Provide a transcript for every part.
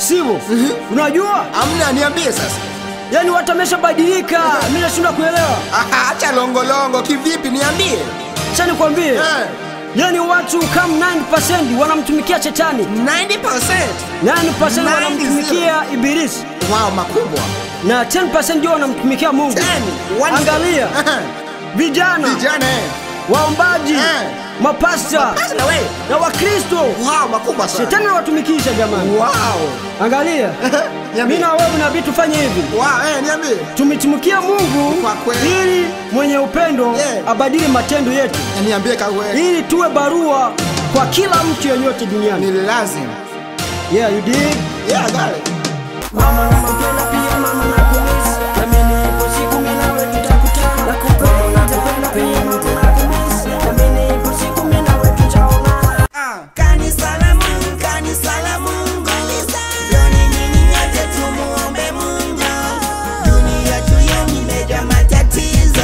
Sibo, unajua Amna, niambie sasa. yani watu wameshabadilika, mimi nashindwa kuelewa. Aha, acha longolongo, kivipi? Niambie. Acha nikwambie, Eh, yani watu kama 9% wanamtumikia shetani, 90%. 9% wanamtumikia ibilisi Wow, makubwa. na 10% ndio wanamtumikia Mungu. 10, one- Angalia Aha, vijana, Vijana eh. waombaji, Eh. mapasta Basi na wewe. na Wakristo, Wow, makubwa sana. shetani anawatumikisha jamani. Wow. Angalia, Niambie. mimi na wewe nabii tufanye hivi Wow, eh, niambie. tumitumikia Mungu Kwa kweli. ili mwenye upendo Yeah. abadili matendo yetu, Eh, Niambie kawe. ili tuwe barua kwa kila mtu yeyote duniani. Ni lazima. Yeah, you dig? Yeah, I got it. Mama nakupenda pia mama nakumisi, nami nipo siku mimi nawe tutakutana. Nakupenda nakupenda pia mama nakumisi, nami nipo siku mimi nawe tutaonana. Kanisa la Mungu, kanisa la Mungu. Jioni nyinyi nyote tumuombe Mungu. Dunia tuyo imejaa matatizo.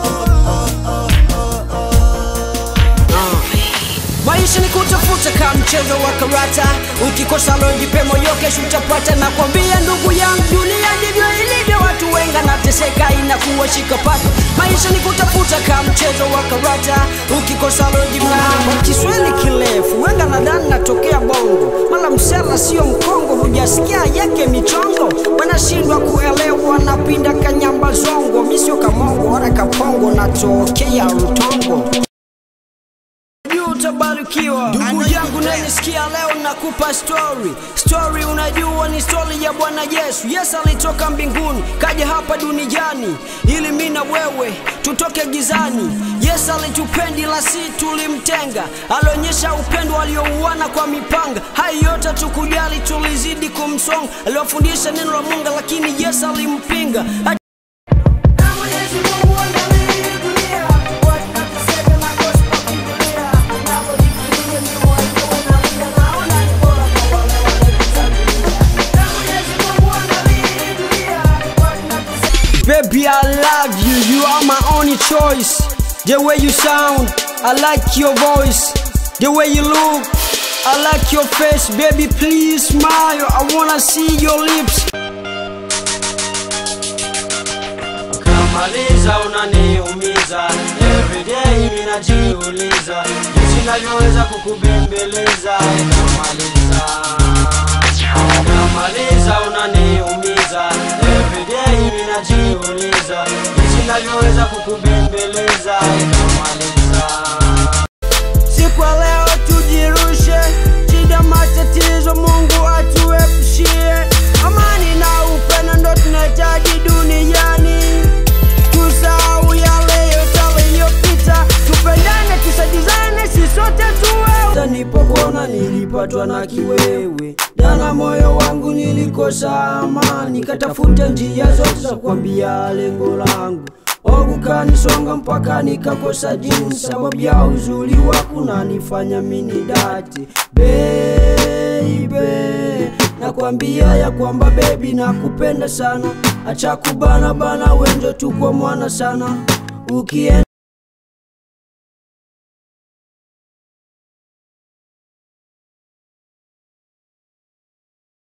Maisha ni kutafuta kama mchezo wa karata, ukikosa leo jipe moyo, kesho utapata. Nakwambia ndugu yangu, dunia ndivyo ilivyo, watu wengi nateseka, inakuwa shikapata. Maisha ni kutafuta kama mchezo wa karata, ukikosa leo jipe moyo. Kiswahili kirefu, wenga nadhani natokea Bongo, mala msela sio Mkongo, hujasikia yake michongo, wanashindwa kuelewa, napinda kanyamba zongo, mi sio kamongo wala kapongo, natokea Rutongo juu utabarikiwa. Ndugu yangu nanisikia leo, nakupa story. Story unajua ni story ya Bwana Yesu. Yesu alitoka mbinguni kaja hapa duniani ili mimi na wewe tutoke gizani. Yesu alitupendi la si tulimtenga, alionyesha upendo aliouana kwa mipanga. Hayo yote tukujali, tulizidi kumsonga. Aliwafundisha neno la Mungu, lakini Yesu alimpinga. Baby, I love you. You are my only choice. The way you sound, I like your voice. The way you look, I like your face. Baby, please smile. I wanna see your lips. Kamaliza unaniumiza everyday mimi najiuliza jinsi navyoweza kukubembeleza Kamaliza Kamaliza unaniumiza everyday mimi najiuliza jinsi navyoweza kukubembeleza Kamaliza Siku ya leo tujirushe, shida matatizo Mungu atuepushie. Amani na upendo ndo tunahitaji duniani, tusahau yale yote yaliyopita, tupendane, tusaidizane, si sote tuwe. Nilipokona nilipatwa na kiwewe, jana moyo wangu nilikosa amani, katafuta njia zote za kuambia lengo langu Ogu kanisonga mpaka nikakosa jinsi, sababu ya uzuri wako nanifanya mini dati baby, nakwambia ya kwamba baby nakupenda sana, acha kubana bana, wenjo tuko mwana sana ukienda